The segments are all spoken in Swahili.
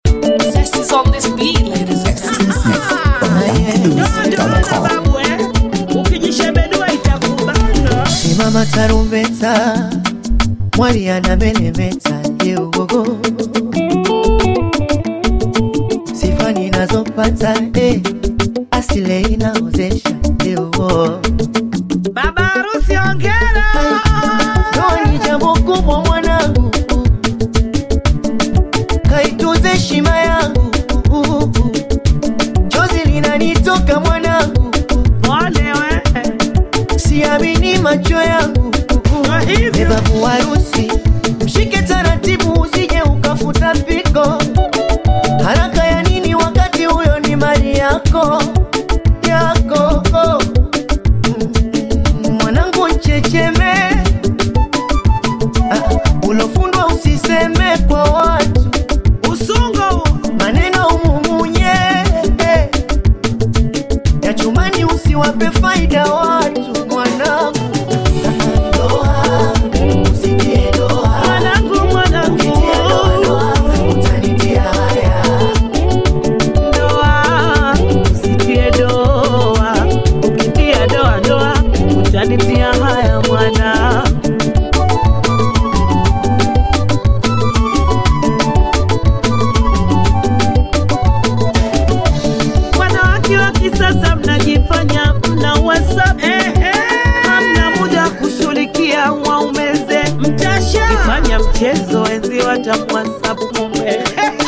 Zest is on this beat, ladies and Babu, eh? Ukijishebedua itakubana. Simama tarumbeta, mwali anameremeta yeugogo, sifa ninazopata eh, asile inaozesha yeugo. Baba harusi ongera. Ndoa ni jambo kubwa mwanangu, kaitunze heshima yangu, chozi linanitoka mwanangu, Pole we. siamini macho yangu. Kwa hivyo. Beba harusi, mshike taratibu, usije ukafuta piko. Haraka ya nini wakati huyo ni mali yako yako? Mm, Mwanangu checheme, ah, ulofundwa usiseme kwa watu, Usungo. maneno umumunye ya chumani, usiwape faida watu mwanangu. Doa, usitie doa. Mwanangu, mwanangu. Ukitia doa, doa, utanitia haya. Doa. Usitie doa. Ukitia doa, doa. Utanitia haya mwana. Wanawake wa kisasa mnajifanya mna WhatsApp. Hamna muda wa kushughulikia waume zenu. Mkifanya mchezo wenzi watamwhatsapp mume.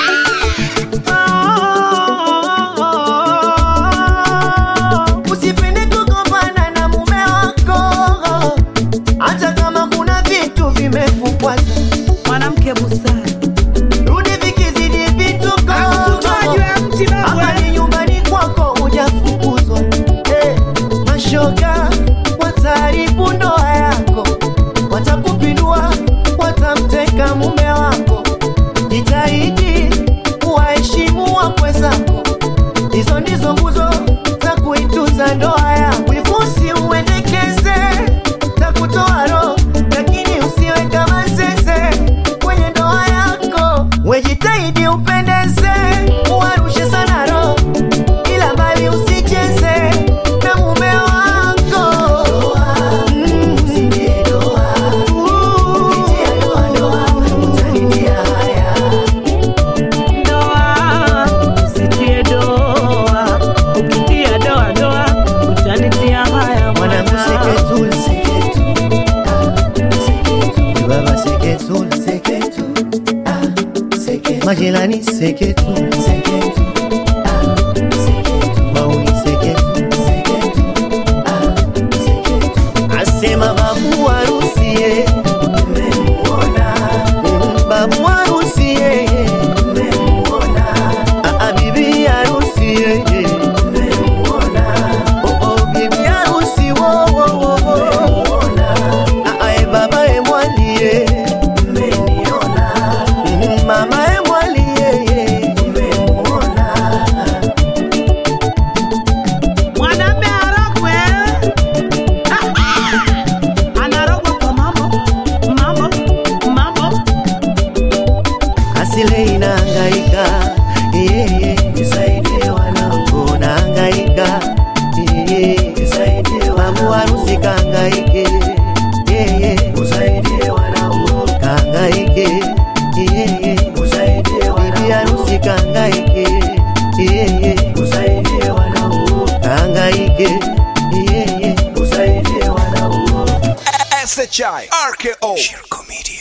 Usipende kugombana na mume wako, hata kama kuna vitu vimekukwaza. Mwanamke busara Rudi vikizidi vituko, Akutoa juu ya mti babu, hapa eh. ni nyumbani kwako, hujafukuzwa. Eh, Mashoga wataharibu ndoa yako, watakupindua, watamteka mume wako. Jitahidi kuwaheshimu wakwe zako, hizo ndizo nguzo za kuitunza ndoa yako. Wivusi uendekeze na kutoa roho, lakini usiwe kama zeze kwenye ndoa yako. Wejitahidi upendeze, uwarushe sana roho, ila mbali usicheze na mume wako. Mm. Doa, usitie doa. Ukitia doa doa, utanitia haya Mwanangu mwana. seketul, seketu, ah, seketu. Baba seketul, seketu, ah, seketu. Majirani seketu, seketu, ah, seketu. Mauni seketu, seketu, ah, seketu. Asema babu harusi ye, mmemwona. Mm, babu harusi ye, mmemwona. Ah, ah, bibi harusi ye, mmemwona. Oh, oh, bibi harusi wo, wo, wo, wo. Ah, ah, eh, baba eh, mwali ye, mmeniona. Mm, mama eh, mwali ye, ye, mmemwona. Mwanamme arogwe. Ah, ah. Anarogwa kwa mambo, mambo, mambo. asile inahangaika yeah, yeah. nisaidie wanangu nahangaika yeah, yeah. nisaidie babu harusi kahangaike yeah, yeah. usaidie wanangu kahangaike yeah, yeah. usaidie bibi harusi kahangaike yeah, yeah. usaidie wanangu kahangaike yeah, yeah. usaidie wanangu SHI RKO Shirko Media